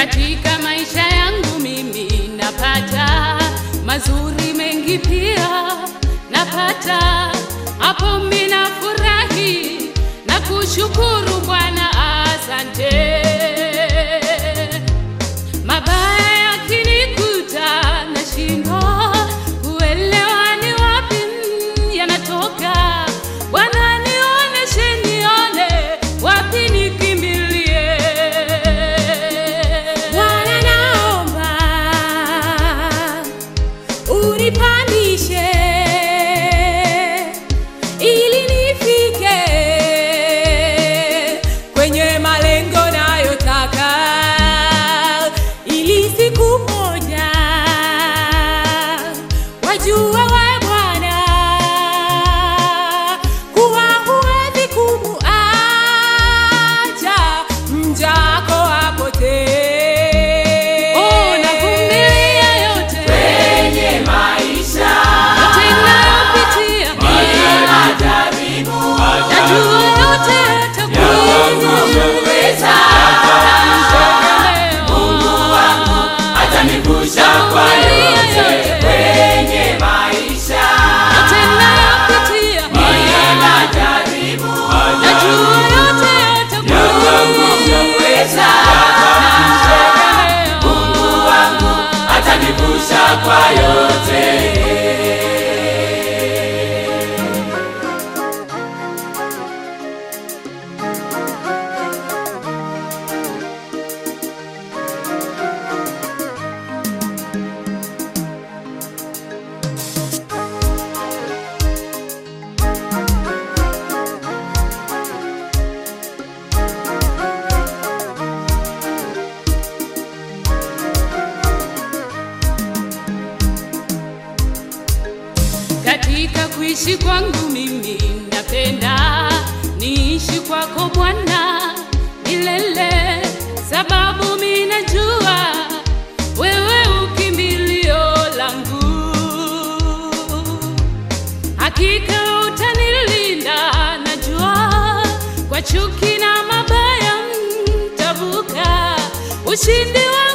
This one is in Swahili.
Katika maisha yangu mimi napata mazuri mengi, pia napata hapo, mimi nafurahi na kushukuru Bwana, asante. Mabaya yakinikuta nashindwa kuelewa ni wapi mm, yanatoka. Bwana nioneshe, nione wapi nikimbilie. Bwana naomba unipandishe ili nifike kwenye malengo nayotaka, ili siku moja wajua we Bwana kuwa huwezi kumuacha mjako apotee. Oh, navumilia yote kwenye maisha yote ninayopitia, najua yote Uweza atanivusha kwa yote kwenye maisha majaribu uweza atanivusha kwa yote Katika kuishi kwangu mimi napenda niishi kwako Bwana milele, sababu mimi najua wewe ukimbilio langu, hakika utanilinda, najua kwa chuki na mabaya mtavuka, ushindi wa